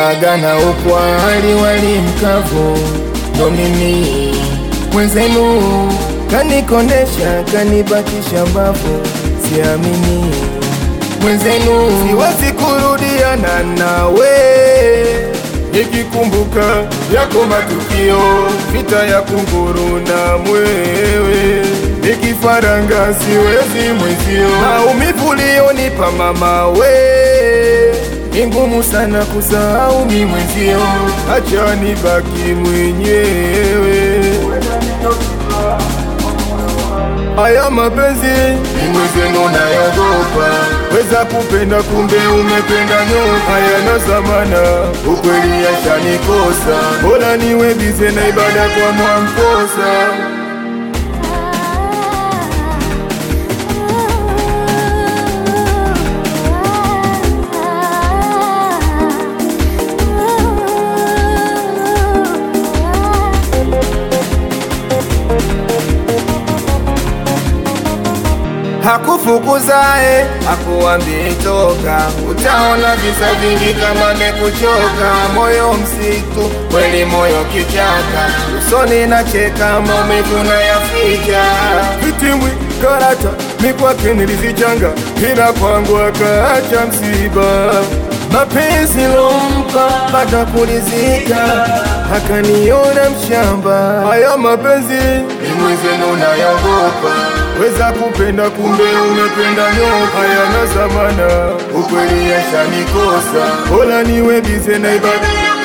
Daga na upwa hali wali mkavu, ndo mimi mwenzenu, kanikondesha kanibakisha mbavu, siamini mwenzenu, siwezi kurudiana nawe nikikumbuka yako matukio, vita ya kunguru na mwewe, nikifaranga siwezi mwezio, maumivu ulionipa mama we ni ngumu sana kusahau mi mwenzio, acha nibaki mwenyewe. Haya mapenzi ni mwenzenu nayogopa, weza kupenda kumbe umependa nyoka, hayana zamana, ukweli yashanikosa, bora niwe bize na ibada kwa Mwamposa. Hakufukuzae hakuambii toka, utaona visa vingi kama mekuchoka. Moyo msitu kweli, moyo kichaka, usoni nacheka, maumivu nayaficha. Vitimwi karata mikwake nilizichanga, ila kwangu akaacha msiba. Mapenzi lompa baada kulizika, akaniona mshamba. Haya mapenzi ni mwenzenu nayagopa weza kupenda kumbe umependa nyoka, hayana zamana, ukweli yashanikosa, bora niwe bize na ibada